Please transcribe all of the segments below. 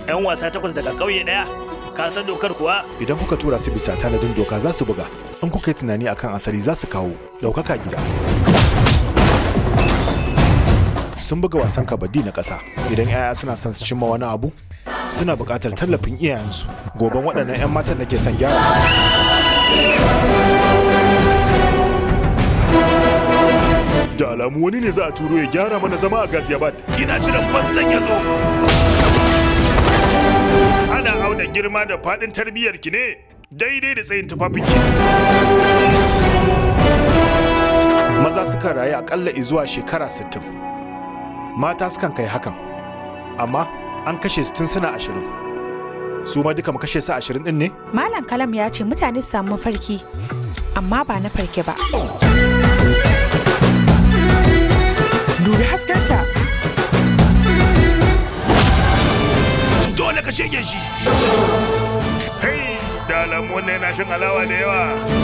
'yan wasa takwas daga ƙauye ɗaya ka san dokar kuwa Idan kuka tura su bisa tanadin doka za su buga. In kuka yi tunani akan asali za su kawo ɗaukaka gida. Sun buga wasan kabaddi na ƙasa. Idan 'ya'ya suna son su cimma wani abu, suna buƙatar tallafin iyayensu. Goben waɗannan 'yan matan da ke son gyara. Da alamu wani ne za a turo ya gyara mana zama a Ghaziabad. ina jiran banzan ya zo ana auna girma da faɗin tarbiyyar ki ne daidai da tsayin tufafinki Maza sukan rayu aƙalla zuwa shekara 60. Mata sukan kai hakan. Amma an kashe su tun suna ashirin. Su ma duka mu kashe su ashirin ɗin ne? Malam Kalam ya ce mutane su samu mafarki, amma ba na farke ba. Dubi haskenta. dole ka shege shi kai da alamu wannan yana shan alawa da yawa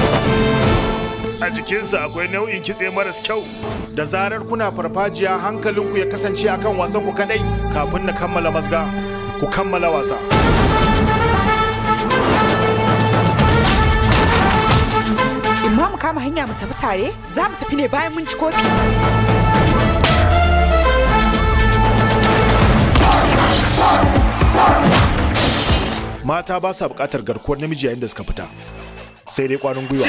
a jikinsa akwai nau'in kitse maras kyau Da zarar kuna farfajiya hankalinku ya kasance akan wasan ku kadai kafin na kammala mazga. Ku kammala wasa. In ma mu kama hanya mu tafi tare, za mu tafi ne bayan mun ci kofi. Mata ba sa buƙatar garkuwar namiji yayin da suka fita. Sai dai kwanin gwiwa.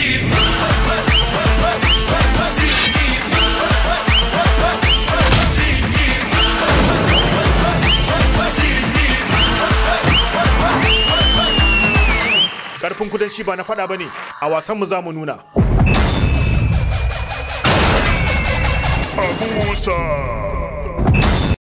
Karfin kudanci ba na faɗa ba ne, a wasanmu za mu nuna. abusa